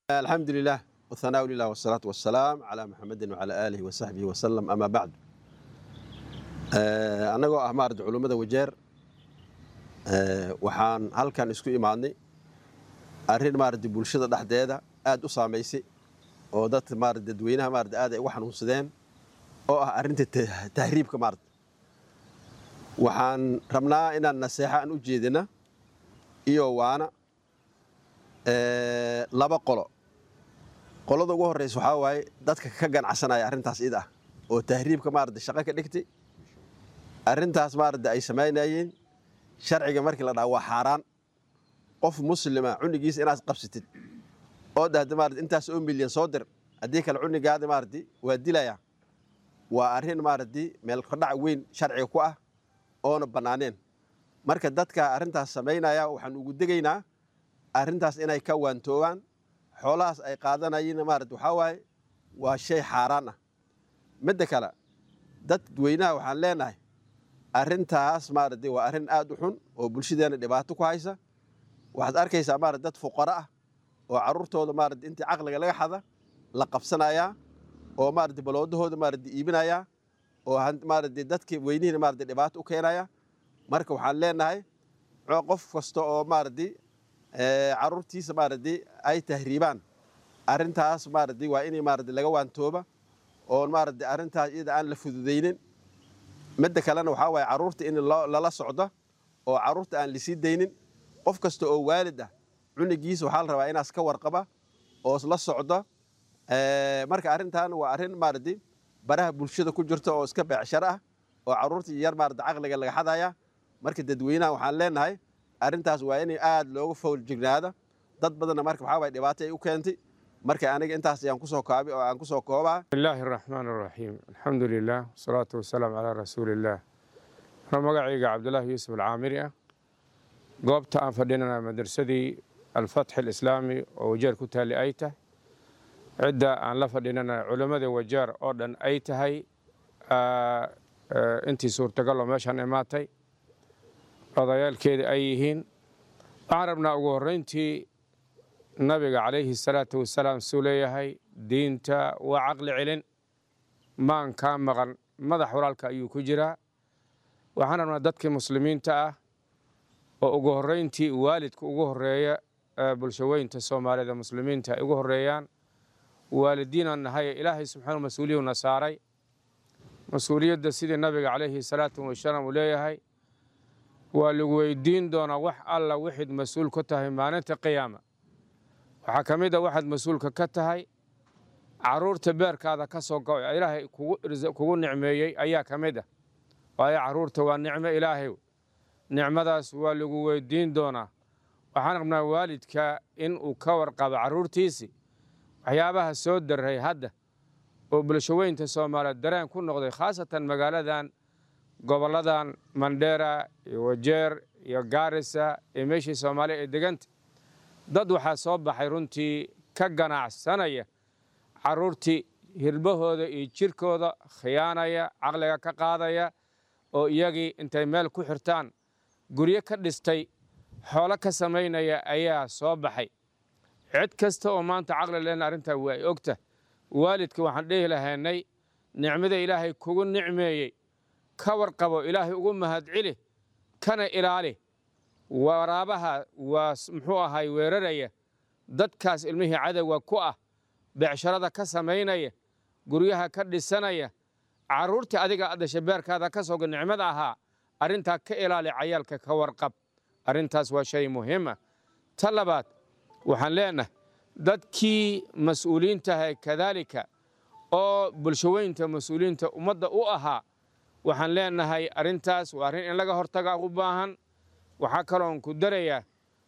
الحمد لله والثناء لله والصلاة والسلام على محمد وعلى آله وصحبه وسلم أما بعد anagoo ah maarata culummada wajeer waxaan halkan isku imaadnay arrin maarata bulshada dhexdeeda aad u saamaysay oo dadka maarata dadweynaha maarata aad ay uga xanuunsadeen oo ah arrinta tahriibka maarata waxaan rabnaa inaan naseexa aan u jeedina iyo waana laba qolo qolada ugu horreysa waxaa waaye dadka ka ganacsanaya arrintaas id ah oo tahriibka maarata shaqo ka dhigtay arrintaas maarata ay samaynayeen sharciga markii la dhaha waa xaaraan qof muslima cunigiisa inaad qabsatid oo dhahda maarata intaas oo milyan soo dir haddii kale cunigaada maarati waa dilaya waa arrin maarati meel kordhac weyn sharciga ku ah oona bannaaneen marka dadka arrintaas samaynaya waxaan ugu degaynaa arrintaas inay ka waantoogaan xoolahaas ay qaadanayeen maarata waxaa waaye waa shay xaaraan ah midda kale dadweynaha waxaan leenahay arrintaas maarata waa arrin aad u xun oo bulshadeena dhibaato ku haysa waxaad arkaysaa maarata dad fuqaro ah oo carruurtooda maarata intii caqliga laga xada la qabsanayaa oo maarata baloodahooda maarata iibinayaa oo maarata dadka weynihiina maarata dhibaato u keenaya marka waxaan leenahay qof kasta oo maarata carruurtiisa maarata ay tahriibaan arrintaas maarata waa inay maarata laga waantooba oo maarata arrintaas iyada aan la fududaynin midda kalena waxaa waaye carruurta in lala socdo oo carruurta aan lisii daynin qof kasta oo waalid ah cunigiisa waxaa la rabaa inaas ka warqaba oo la socdo marka arrintan waa arrin maarata baraha bulshada ku jirta oo iska beecsharo ah oo carruurta yar maarata caqliga laga xadaya marka dadweynaha waxaan leenahay arrintaas waa inay aad looga fowl jignaada dad badanna marka waxaa waye dhibaato ay u keentay marka aniga intaas ayaan kusoo koobi oo aan kusoo koobaa bismillaahi araxmaan araxiim alxamdu lilah wasalaatu wasalaamu calaa rasuuliillaah anoo magacayga cabdulaahi yuusuf alcaamiri ah goobta aan fadhinana madrasadii alfatxi alislaami oo wajeer ku taali ay tahay cidda aan la fadhinana culammada wajeer oo dhan ay tahay intii suurtagaloo meeshaan imaatay odayaalkeeda ay yihiin waxaan rabnaa ugu horrayntii nabiga calayhi salaatu wasalaam suu leeyahay diinta waa caqli celin maan kaa maqan madax walaalka ayuu ku jiraa waxaan rabnaa dadkii muslimiinta ah oo ugu horrayntii waalidka ugu horreeya bulshaweynta soomaalida muslimiinta ay ugu horreeyaan waalidiinaan nahay ilaahay subxaanu mas-uuliyuuna saaray mas-uuliyadda sidii nabiga calayhi salaatu wasalaam uu leeyahay waa lagu weydiin doonaa wax alla wixid mas-uul ka tahay maalinta qiyaama waxaa ka mid a waxaad mas-uulka ka tahay carruurta beerkaada ka soo go ilaahay kugu nicmeeyey ayaa ka mid ah waayo carruurta waa nicmo ilaahay nicmadaas waa lagu weydiin doonaa waxaan rabnaa waalidka in uu ka warqabo carruurtiisii waxyaabaha soo darray hadda oo bulshaweynta soomaaliyeed dareen ku noqday khaasatan magaaladan gobolladan mandheera iyo wajeer iyo gaarisa iyo meeshii soomaaliya ee deganta dad waxaa soo baxay runtii ka ganacsanaya carruurtii hirbahooda iyo jirkooda khiyaanaya caqliga ka qaadaya oo iyagii intay meel ku xirtaan guryo ka dhistay xoolo ka samaynaya ayaa soo baxay cid kasta oo maanta caqli lena arrintaa waa ay ogta waalidka waxaan dhehi lahaynay nicmada ilaahay kugu nicmeeyey ka warqabo ilaahay ugu mahadceli kana ilaali waraabaha waa muxuu ahay weeraraya dadkaas ilmihii cadowga ku ah beecsharada ka samaynaya guryaha ka dhisanaya carruurtii adiga dhasha beerkaada ka soga nicmada ahaa arrintaa ka ilaali cayaalka ka warqab arrintaas waa shay muhiima ta labaad waxaan leenahay dadkii mas-uuliintaha kadaalika oo bulshaweynta mas-uuliyiinta ummadda u ahaa waxaan leenahay arrintaas waa arrin in laga hortaga u baahan waxaa kaloon ku darayaa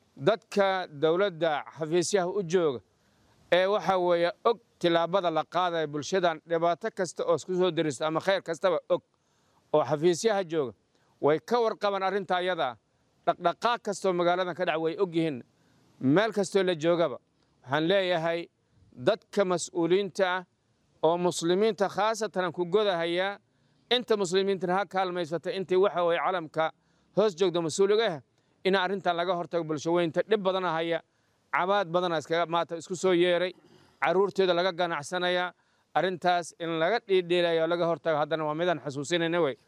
dadka dowladda xafiisyaha u jooga ee waxa weeye og tilaabada la qaadaya bulshadan dhibaato kasta oo isku soo derista ama khayr kastaba og oo xafiisyaha jooga way ka warqabaan arrinta ayadaa dhaqdhaqaaq kastoo magaaladan ka dhac way og yihiin meel kastoo la joogaba waxaan leeyahay dadka mas-uuliyiinta ah oo muslimiinta khaasatan aan ku godahayaa inta muslimiintana ha kaalmaysata intii waxa weye calamka hoos joogda mas-uuliga ah in arrintan laga hortago bulshaweynta dhib badana haya cabaad badana iskaga maata isku soo yeeray carruurteeda laga ganacsanaya arrintaas in laga dhiidhiilayo laga hortago haddana waa midaan xasuusinayna wey